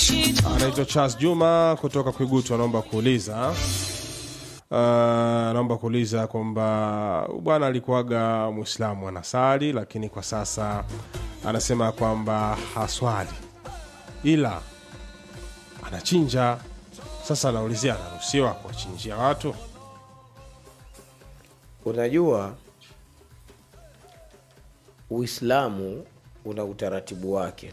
anaitwa Charles Juma kutoka Kwigutu, anaomba kuuliza Uh, naomba kuuliza kwamba bwana alikuwaga Mwislamu anasali, lakini kwa sasa anasema kwamba haswali ila anachinja. Sasa anaulizia anaruhusiwa kuwachinjia watu? Unajua, Uislamu una utaratibu wake.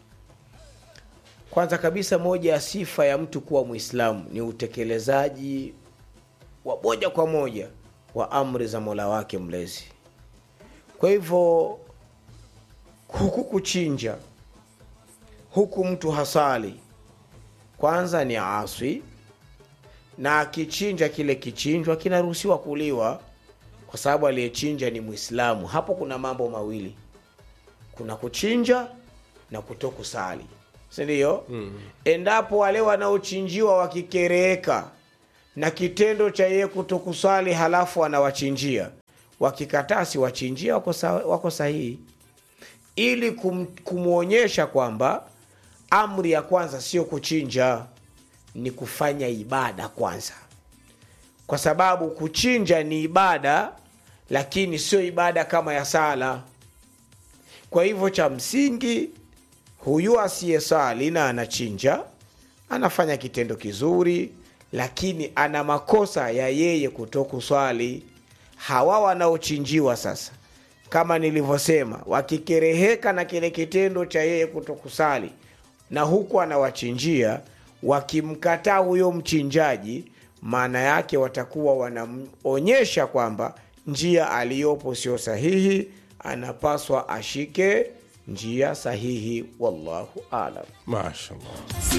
Kwanza kabisa, moja ya sifa ya mtu kuwa Mwislamu ni utekelezaji wa moja kwa moja wa amri za Mola wake mlezi. Kwa hivyo, huku kuchinja, huku mtu hasali, kwanza ni aswi, na akichinja kile kichinjwa kinaruhusiwa kuliwa kwa sababu aliyechinja ni Mwislamu. Hapo kuna mambo mawili, kuna kuchinja na kutokusali, si ndio? mm. Endapo wale wanaochinjiwa wakikereka na kitendo cha yeye kutokusali, halafu anawachinjia, wakikataa siwachinjia, wako, sa, wako sahihi, ili kum, kumwonyesha kwamba amri ya kwanza sio kuchinja, ni kufanya ibada kwanza kwa sababu kuchinja ni ibada, lakini sio ibada kama ya sala. Kwa hivyo cha msingi, huyu asiyesali na anachinja anafanya kitendo kizuri, lakini ana makosa ya yeye kutokuswali. Hawa wanaochinjiwa sasa, kama nilivyosema, wakikereheka na kile kitendo cha yeye kutokusali na huku anawachinjia, wakimkataa huyo mchinjaji maana yake watakuwa wanaonyesha kwamba njia aliyopo sio sahihi, anapaswa ashike njia sahihi. Wallahu alam. Mashallah.